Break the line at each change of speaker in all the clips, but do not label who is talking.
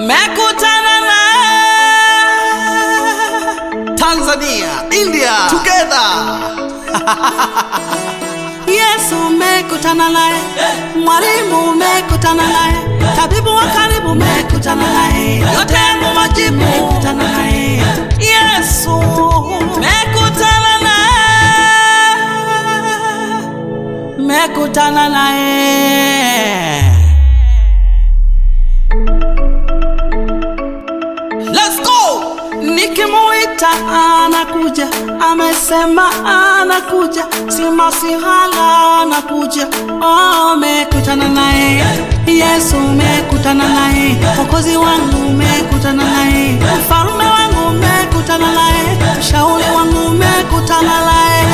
mekutana na
Tanzania, India, together.
Yesu mekutana naye, mwalimu mekutana naye, tabibu wa karibu mekutana naye, yote yangu majibu mekutana naye, Yesu mekutana naye, mekutana naye. Let's go! Nikimuita anakuja, amesema anakuja, si masihala anakuja. Oh, mekutana naye Yesu, mekutana naye Mwokozi wangu, mekutana naye mfalume wangu, mekutana naye mshauri wangu, mekutana naye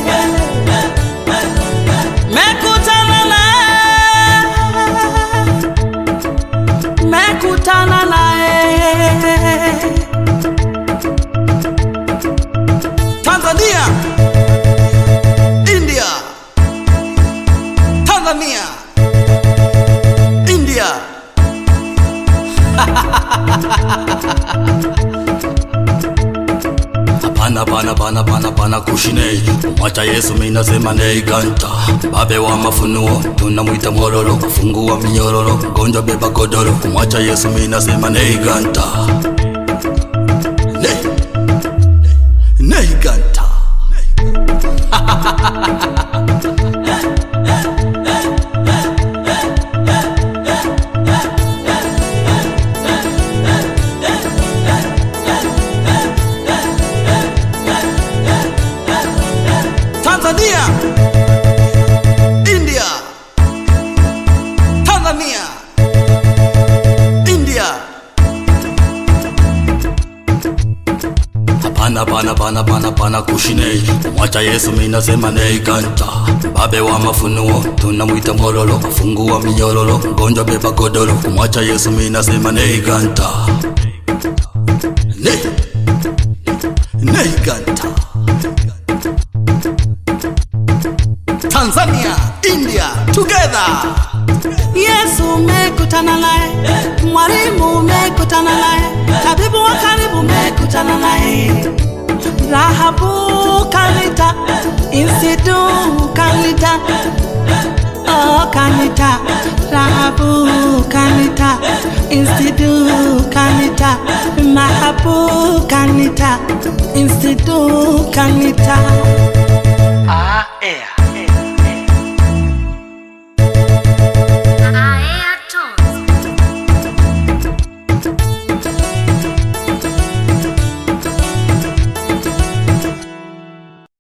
mekutana naye mekutana naye
Tanzania, India, Tanzania, India.
Hapana pana pana pana pana kushine mwacha Yesu mimi nasema nei ganta babe wa mafunuo tunamwita mwororo kufungua minyororo mgonjwa beba godoro mwacha Yesu mimi nasema nei ganta nei nei ganta
Tanzania, India, Tanzania, India.
Hapana pana pana pana pana kushine mwacha Yesu mimi nasema nei ganta babe wa mafunuo tunamwita mwororo kufungua minyororo mgonjwa beba godoro mwacha Yesu mimi nasema nei ganta nei nei ganta
Tanzania, India, together.
Yesu mekutana naye, mwalimu mekutana naye, tabibu wa karibu mekutana naye, Rahabu kanita, Insidu kanita, oh kanita, Rahabu kanita, Insidu kanita, Mahabu kanita, Insidu kanita.